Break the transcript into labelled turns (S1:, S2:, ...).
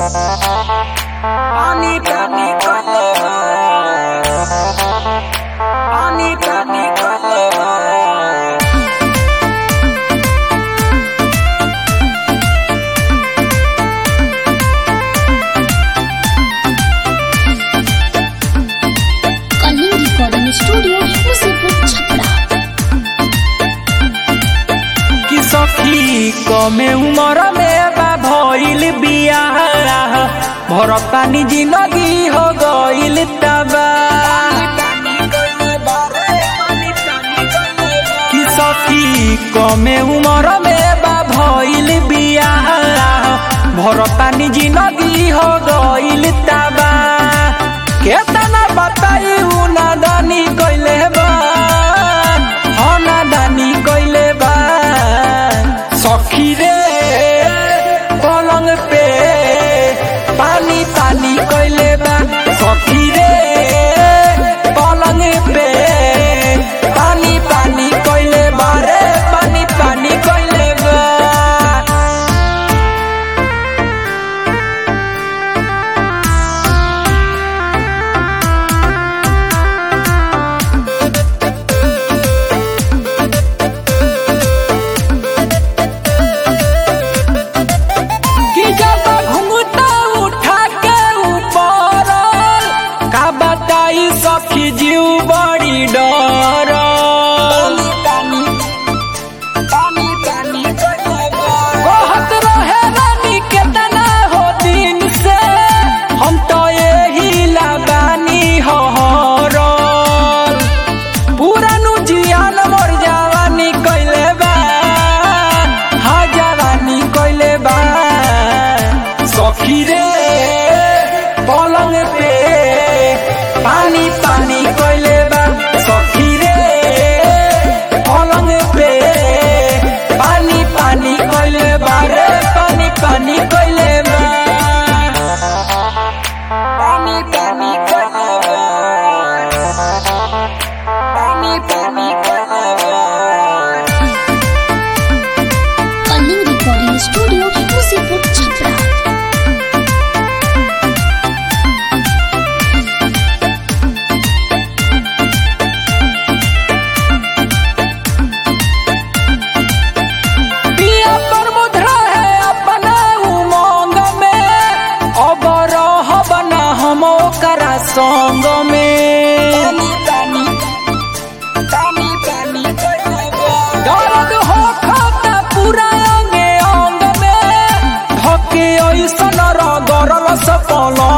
S1: पानी पानी कले पानी पानी कले
S2: कलिंग रिकॉर्डिंग स्टूडियो मुसीपुर छपरा
S1: कि सखी कमे उमर में बा भइल बियाह भरतानी जिंदगी हो गइल तबा कि सखी कमे उमर में बा भइल बियाह भरतानी जिंदगी हो गइल तबा केतना बताई उ नादानी कइले बा हो नादानी कइले बा सखी रे पलंग पे पानी पानी कइले बा सखी रे पलंग पे पानी पानी कइले बा रे पानी पानी कइले बा कि जब घुंघटा उठा के ऊपर का बताई सखी जीव बड़ी डर कहत रहे रानी केतना हो दिन से हम तो यही लगानी हो पुरानु जियान मोर जवानी कइले बा हा जवानी कइले बा सखी रे पलंग पे पानी पानी कइले बा सखी रे पलंग पे पानी पानी कइले बा रे पानी पानी कइले बा पानी पानी कइले बा पानी पानी कइले बा
S2: कलिंग रिकॉर्डिंग स्टूडियो मुसीपुर छपरा
S1: पिया पर मुद्रा है अपना उमंग में अब रहब ना हम ओकरा संग में दर्द हो खाता पूरा अंगे अंग में धके ऐसन रगरल से पलंग